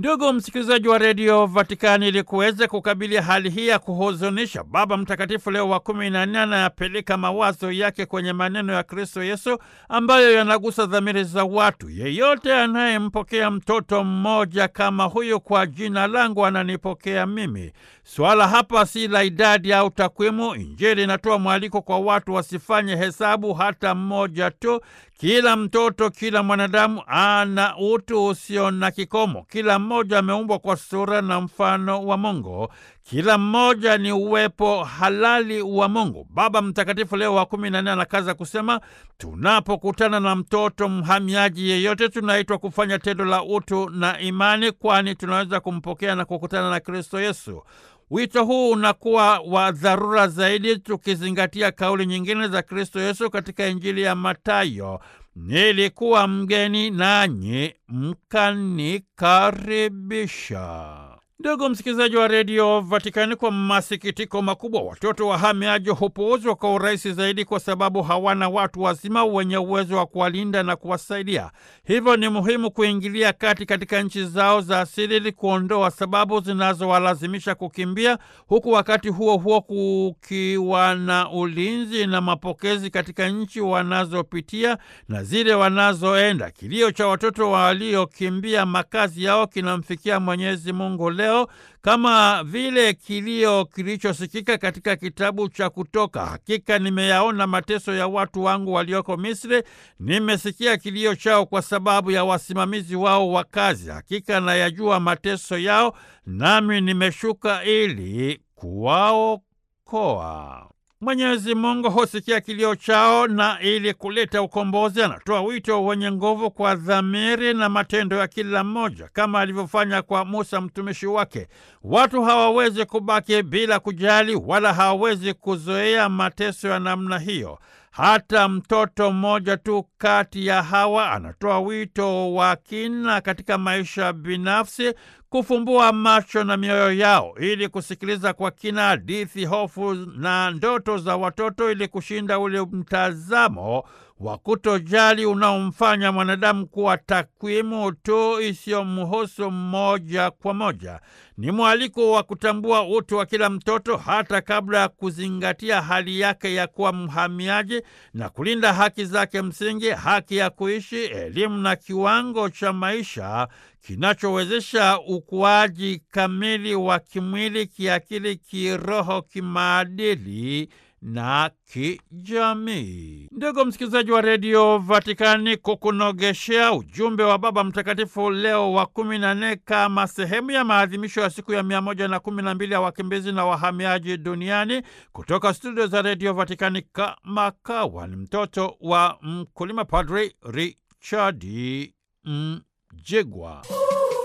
Ndugu msikilizaji wa redio Vatikani, ili kuweza kukabili hali hii ya kuhuzunisha, Baba Mtakatifu Leo wa kumi na nne anayapeleka mawazo yake kwenye maneno ya Kristo Yesu ambayo yanagusa dhamiri za watu. Yeyote anayempokea mtoto mmoja kama huyu kwa jina langu ananipokea mimi. Swala hapa si la idadi au takwimu. Injili inatoa mwaliko kwa watu wasifanye hesabu hata mmoja tu. Kila mtoto, kila mwanadamu ana utu usio na kikomo. Kila mmoja ameumbwa kwa sura na mfano wa Mungu. Kila mmoja ni uwepo halali wa Mungu. Baba Mtakatifu Leo wa kumi na nne anakaza kusema, tunapokutana na mtoto mhamiaji yeyote, tunaitwa kufanya tendo la utu na imani, kwani tunaweza kumpokea na kukutana na Kristo Yesu. Wito huu unakuwa wa dharura zaidi tukizingatia kauli nyingine za Kristo Yesu katika Injili ya Mathayo: nilikuwa mgeni nanyi mkanikaribisha. Ndugu msikilizaji wa redio Vatikani, kwa masikitiko makubwa, watoto wahamiaji hupuuzwa kwa urahisi zaidi kwa sababu hawana watu wazima wenye uwezo wa kuwalinda na kuwasaidia. Hivyo ni muhimu kuingilia kati katika nchi zao za asili ili kuondoa sababu zinazowalazimisha kukimbia, huku wakati huo huo kukiwa na ulinzi na mapokezi katika nchi wanazopitia na zile wanazoenda. Kilio cha watoto waliokimbia makazi yao kinamfikia Mwenyezi Mungu leo kama vile kilio kilichosikika katika kitabu cha Kutoka: hakika nimeyaona mateso ya watu wangu walioko Misri, nimesikia kilio chao kwa sababu ya wasimamizi wao wa kazi. Hakika nayajua mateso yao, nami nimeshuka ili kuwaokoa. Mwenyezi Mungu husikia kilio chao na ili kuleta ukombozi anatoa wito wenye nguvu kwa dhamiri na matendo ya kila mmoja, kama alivyofanya kwa Musa mtumishi wake. Watu hawawezi kubaki bila kujali, wala hawawezi kuzoea mateso ya namna hiyo. Hata mtoto mmoja tu kati ya hawa anatoa wito wa kina katika maisha binafsi, kufumbua macho na mioyo yao ili kusikiliza kwa kina hadithi, hofu na ndoto za watoto, ili kushinda ule mtazamo wa kutojali unaomfanya mwanadamu kuwa takwimu tu isiyomhusu moja kwa moja. Ni mwaliko wa kutambua utu wa kila mtoto hata kabla ya kuzingatia hali yake ya kuwa mhamiaji na kulinda haki zake msingi, haki ya kuishi, elimu na kiwango cha maisha kinachowezesha ukuaji kamili wa kimwili, kiakili, kiroho, kimaadili na kijamii. Ndugu msikilizaji wa redio Vatikani, kukunogeshea ujumbe wa Baba Mtakatifu Leo wa kumi na nne kama sehemu ya maadhimisho ya siku ya mia moja na kumi na mbili ya wakimbizi na wahamiaji duniani, kutoka studio za redio Vatikani, kama kawa ni mtoto wa mkulima, Padri Richard Mjigwa.